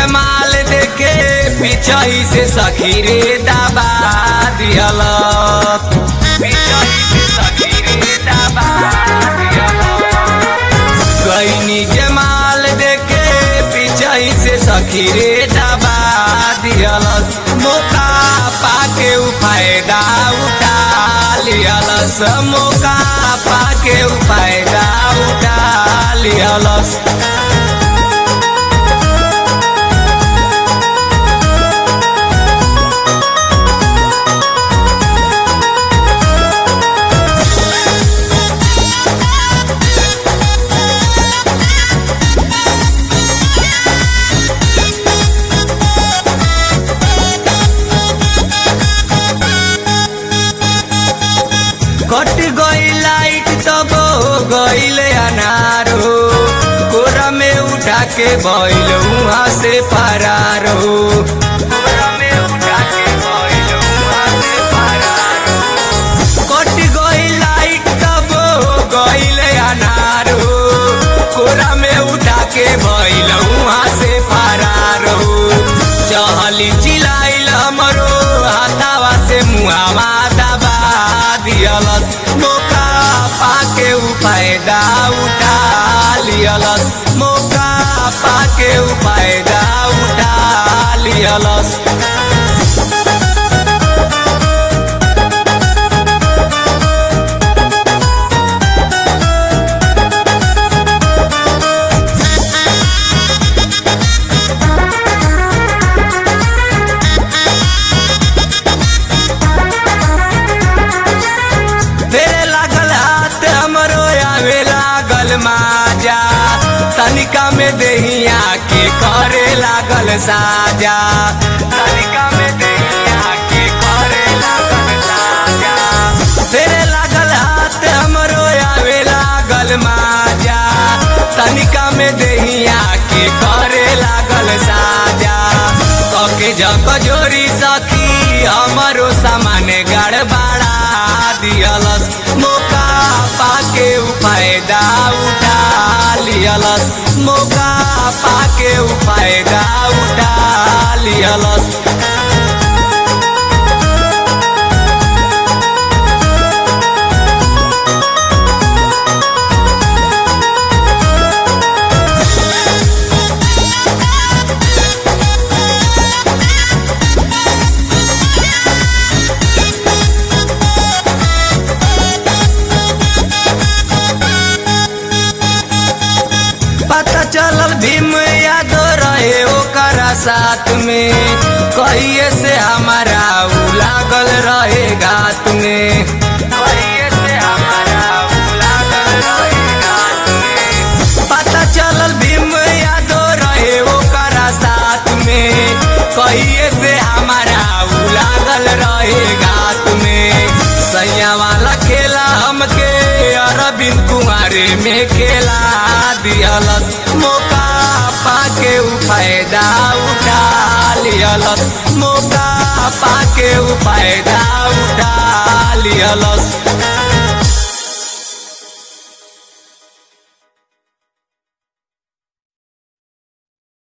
माल देखे पिछही से सखी रे दबा दियल पिछही से सखी रे दबा गईनी के माल देखे पिछही से सखी रे दबा दियल मौका पाके उ फायदा उठा लियलस मौका पाके उ फायदा उठा लियलस कट गई लाइट तब गईल अनार हो कोरा में उठा के बैल वहाँ से फरार हो कोरा में उठा के बैल वहाँ से फरार हो कट गई लाइट तब गईल अनार हो कोरा में उठा के बैल वहाँ से फरार हो चहली चिलाइल हमरो हाथावा से मुहावा दबा दियलस मौका पाके उ फायदा उठा लियलस मौका पाके उ फायदा उठा लियलस फेरे लागल हाथ हमरो आवे लागल माजा तनिका में देहिया के करे लागल साजा तनिका में देहिया के करे लागल साजा फेरे लागल हाथ हमरो आवे लागल माजा तनिका में देहिया के करे लागल साजा कके जक जोरी सखी हमरो सामान गड़बड़ा दियलस मौका पाके उ फायदा उठा लियलस मौका पाके उ फायदा उठा लियलस पता चलल भीम यादव रहे ओकरा साथ में कहिए से हमारा उ लागल रहे घात में कहिए से हमारा उ लागल रहे घात में पता चलल भीम यादव रहे ओकरा साथ में कहिए से हमारा उ लागल रहे घात में सैया वाला खेला हमके अरविंद कुमारे में खेला दियलस मौका पाके उ फायदा उठा लियलस मौका पाके उ फायदा उठा लियलस